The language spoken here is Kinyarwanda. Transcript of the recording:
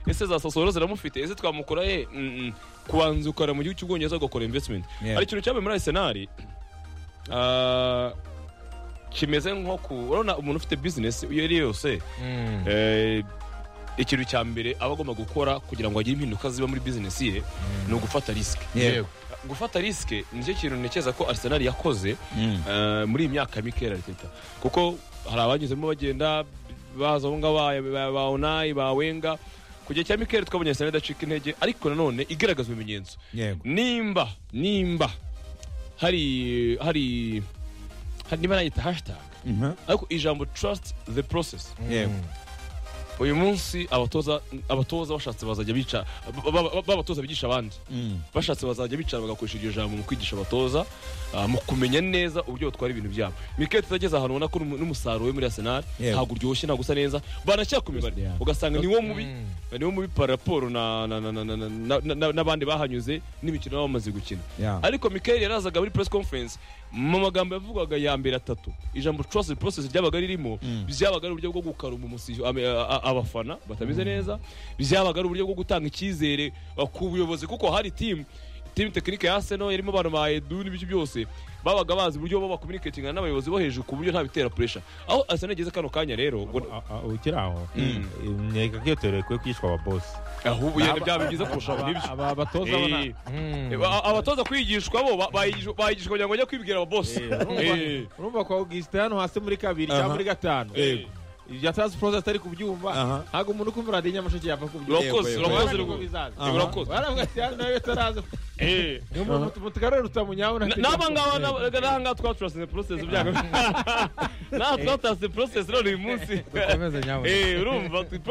ese za sasoro ziramufite ese twamukora ye Mm, mm. kubanza ukora mu gihugu cy'ubwongereza ugakora investment Yeah. hari ikintu cyabaye muri arsenal Ah, kimeze nko ku urabona umuntu ufite business iyo ari yo yose Eh, ikintu cya mbere aba agomba gukora kugira ngo agire impinduka ziba muri business ye ni ugufata risike Yego. gufata risike nicyo kintu ntekereza ko arsenal yakoze Mm. eh, muri iyi myaka mikeya Arteta kuko hari abanyuzemo bagenda baza aho ngaho ba- ba- ba onayi ba wenga ku gihe cya mikeya twabonye arsenal idacika intege ariko nanone igaragaza ibimenyetso Yego. nimba nimba hari hari hari- niba nayita hashtag Mhm. ariko ijambo trust the process Yego. uyu munsi abatoza abatoza bashatse bazajya bica ba- ba- ba- b'abatoza bigisha abandi Mm. bashatse bazajya bicara bagakoresha iryo jambo mu kwigisha abatoza ah, mu kumenya neza uburyo batwara ibintu byabo mikete tutageze ahantu ubona ko n'umu- n'umusaruro we muri arsenal Yewe. ntabwo uryoshye ntabwo usa neza banacyakomeza Yeah. ugasanga niwo mubi niwo mubi par rapport na- na- na- na- na- na- na- na- n'abandi bahanyuze n'imikino baba bamaze gukina Yeah. ariko Mikel yarazaga muri press conference mu magambo yavugwaga ya mbere atatu ijambo trust the process ryabaga ririmo byabaga ari uburyo bwo gukaruma umusi- ame- a- a- abafana batameze neza byabaga ari uburyo bwo gutanga icyizere uh, ku buyobozi kuko hari team team tekinike ya Arsenal yarimo abantu ba Edu n'ibyo byose babaga bazi uburyo bo bakomunikatinga n'abayobozi bo hejuru ku buryo nta bitera pressure aho Arsenal igeze kano kanya rero ngo A- a- ukiri aho nkeka ko iyo teori ikwiye kwigishwa ababosi ahubwo yenda byaba byiza kurusha abo n'ibyo Aba- abatoza bona Eh, aba- abatoza kwigishwa bo ba- bayigishwa bayigishwa kugira ngo bajye kwibwira ababosi Eh. urumva- urumva kwa augustin hano hasi muri kabiri cyangwa muri gatanu Yego. ibya transpose atari kubyumva Aha. ntabwo umuntu ukumva radiyo nyamasheke yava kubyumva urakoze Yego, yego. urakoze Urabona ko rwose. bizaza. Aha. Urakoze. Waravuga ati, "Ah, nawe utaraza." Eh. Niyo muntu- mutugarure rutamunyaho Na- na- n'aba ngaba nab- n'aha ngaha twaturasize process byago n'aha twaturasize process none uyu munsi dukomeze nyabuna Eh, urumva tu-